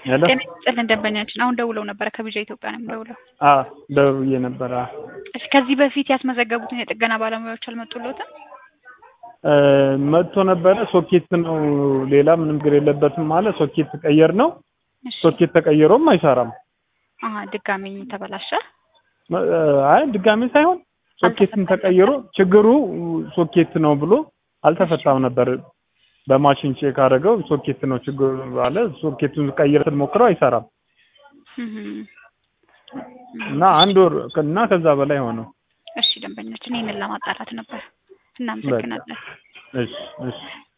ሄሎ ጤና ይስጥልን ደንበኛችን አሁን ደውለው ነበረ ከቢጃ ኢትዮጵያ ነው የምደውለው። አ ደውዬ ነበር። አ እሺ ከዚህ በፊት ያስመዘገቡትን የጥገና ባለሙያዎች አልመጡልዎትም? እ መጥቶ ነበረ። ሶኬት ነው ሌላ ምንም ችግር የለበትም ማለት ሶኬት ቀየር ነው። እሺ ሶኬት ተቀይሮም አይሰራም። አሀ ድጋሚ ተበላሸ። መ- አይ ድጋሚ ሳይሆን ሶኬትም ተቀይሮ ችግሩ ሶኬት ነው ብሎ አልተፈታም ነበር። በማሽን ቼክ አደረገው ሶኬት ነው ችግሩ አለ። ሶኬቱን ቀይረ ሞክረው አይሰራም እህም። እና አንድ ወር እና ከዛ በላይ ሆነው። እሺ ደንበኛችን ይህንን ለማጣራት ነበር። እናመሰግናለን። እሺ እሺ